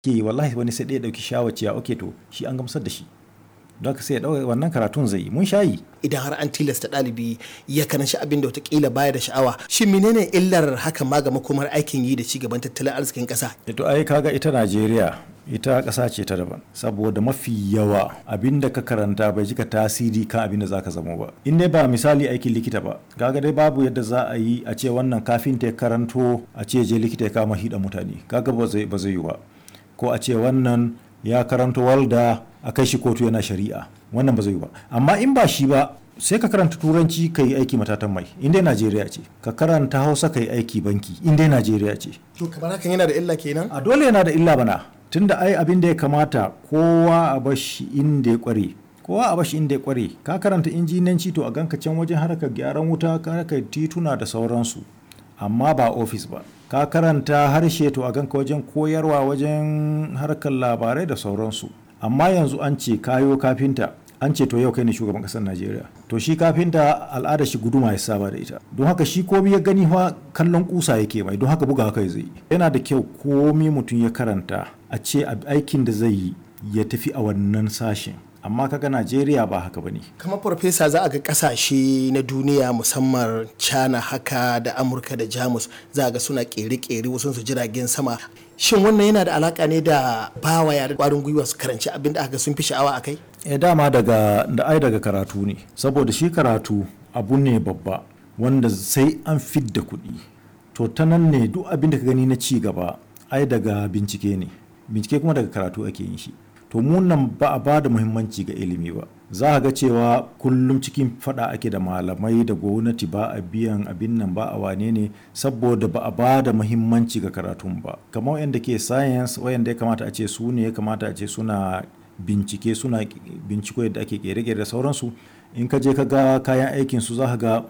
ke wallahi wani sai ɗaya ɗauki shawar cewa ok to shi an gamsar da shi don haka sai ya ɗauka wannan karatun zai yi mun shayi idan har an tilasta ɗalibi ya karanci abin da watakila baya da sha'awa shin menene illar hakan ma ga makomar aikin yi da ci gaban tattalin arzikin ƙasa to ai kaga ita Najeriya ita ƙasa ce ta daban saboda mafi yawa abin da ka karanta bai jika tasiri kan abin da zaka zama ba in dai ba misali aikin likita ba kaga dai babu yadda za a yi a ce wannan kafin ta karanto a ce je likita ya kama hida mutane kaga ba zai ba zai yi ba ko a ce wannan ya karanto walda a kai shi kotu yana shari'a wannan ba zai yi ba amma in ba shi ba sai ka karanta turanci ka yi aiki matatan mai inda najeriya ce ka karanta hausa ka yi aiki banki inda najeriya ce to kamar hakan yana da illa kenan a dole yana da illa bana tunda ai abin da ya kamata kowa a bashi inda ya kware kowa a bashi inda ya kware ka karanta injinanci to a ganka can wajen harkar gyaran wuta harkar tituna da sauransu amma ba ofis ba ka karanta harshe to a ganka wajen koyarwa wajen harkar labarai da sauransu amma yanzu an ce kayo kafinta an ce to yau kai ne shugaban kasar najeriya to shi kafinta al'ada shi guduma ya saba da ita don haka shi komi ya gani fa kallon kusa yake mai don haka buga haka zai yi yana da kyau komi mutum ya karanta a ce aikin da zai yi ya tafi a wannan sashen amma kaga najeriya ba haka bane kamar farfesa za a ga kasashe na duniya musamman china haka da amurka da jamus za a ga suna kere-kere wasu su jiragen sama shin wannan yana da alaka ne da bawa yare kwarin gwiwa su karanci abin da aka sun fi sha'awa akai e dama daga da ai daga karatu ne saboda shi karatu abu ne babba wanda sai an fidda kuɗi to ta nan ne duk abin da ka gani na ci gaba ai daga bincike ne bincike kuma daga karatu ake yin shi to mu nan ba a ba da muhimmanci ga ilimi ba za a ga cewa kullum cikin fada ake da malamai da gwamnati ba a biyan abin nan ba a wane ne saboda ba a ba da muhimmanci ga karatun ba kamar yadda ke science wayanda ya kamata a ce su ne ya kamata a ce suna bincike suna binciko yadda ake kere-kere da sauransu in ka je ka ga kayan aikin su za ka ga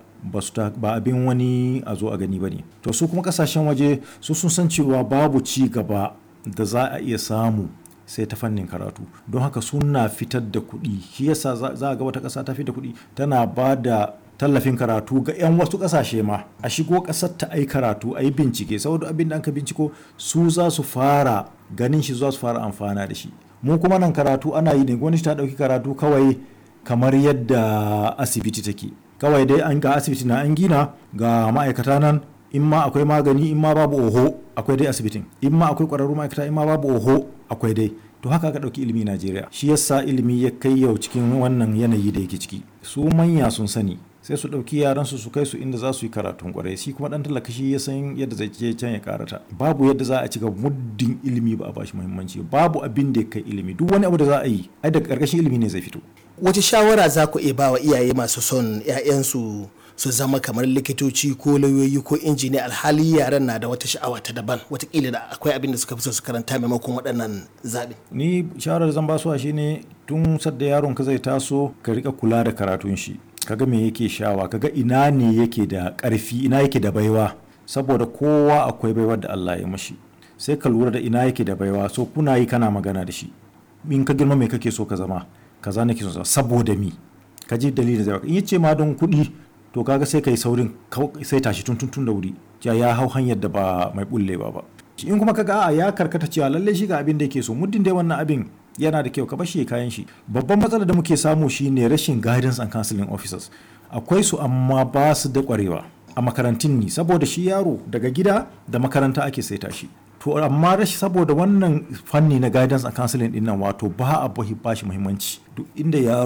ba abin wani a zo a gani ba ne to su kuma kasashen waje su sun san cewa babu ci gaba da za a iya samu sai ta fannin karatu don haka suna fitar da kuɗi shi yasa za a ga wata ƙasa ta fitar da kuɗi tana ba da tallafin karatu ga 'yan wasu ƙasashe ma a shigo ƙasar ta ai karatu a yi bincike saboda abin da aka binciko su za su fara ganin shi za su fara amfana da shi mu kuma nan karatu ana yi ne gwamnati ta ɗauki karatu kawai kamar yadda asibiti take kawai dai an ga asibiti na an gina ga ma'aikata nan in ma akwai magani in ma babu oho akwai dai asibitin in ma akwai ƙwararru ma'aikata in ma babu oho akwai dai to haka aka ɗauki ilimi Najeriya shi yasa ilimi ya kai yau cikin wannan yanayi da yake ciki su manya sun sani sai su ɗauki yaran su su kai su inda za su yi karatun kwarai shi kuma ɗan talaka shi ya san yadda zai je can ya karata babu yadda za a cika muddin ilimi ba a bashi muhimmanci babu abin da ya kai ilimi duk wani abu da za a yi ai daga ƙarƙashin ilimi ne zai fito wace shawara za ku iya ba wa iyaye masu son 'ya'yansu su zama kamar likitoci ko lauyoyi ko injiniya alhali yaran na da wata sha'awa ta daban watakila da akwai abin da suka fi so su karanta maimakon waɗannan zaɓe. ni shawarar zan ba su shine tun sadda yaron ka zai taso ka rika kula da karatun shi kaga me yake shawa kaga ina ne yake da ƙarfi ina yake da baiwa saboda kowa akwai baiwar da Allah ya mashi sai ka lura da ina yake da baiwa so kuna yi kana magana da shi in ka girma me kake so ka zama kaza nake so saboda mi ka ji dalilin zai in yace ma don kuɗi to kaga sai kai saurin sai tashi tun tun da wuri ya ya hau hanyar da ba mai bullewa ba in kuma kaga a ya karkata cewa lalle shi ga abin da yake so muddin dai wannan abin yana da kyau ka bashi kayan shi babban matsalar da muke samu shine rashin guidance and counseling officers akwai su amma ba su da kwarewa a makarantun ni saboda shi yaro daga gida da makaranta ake saita shi to amma rashi saboda wannan fanni na guidance and counseling din nan wato ba a bashi muhimmanci duk inda yaro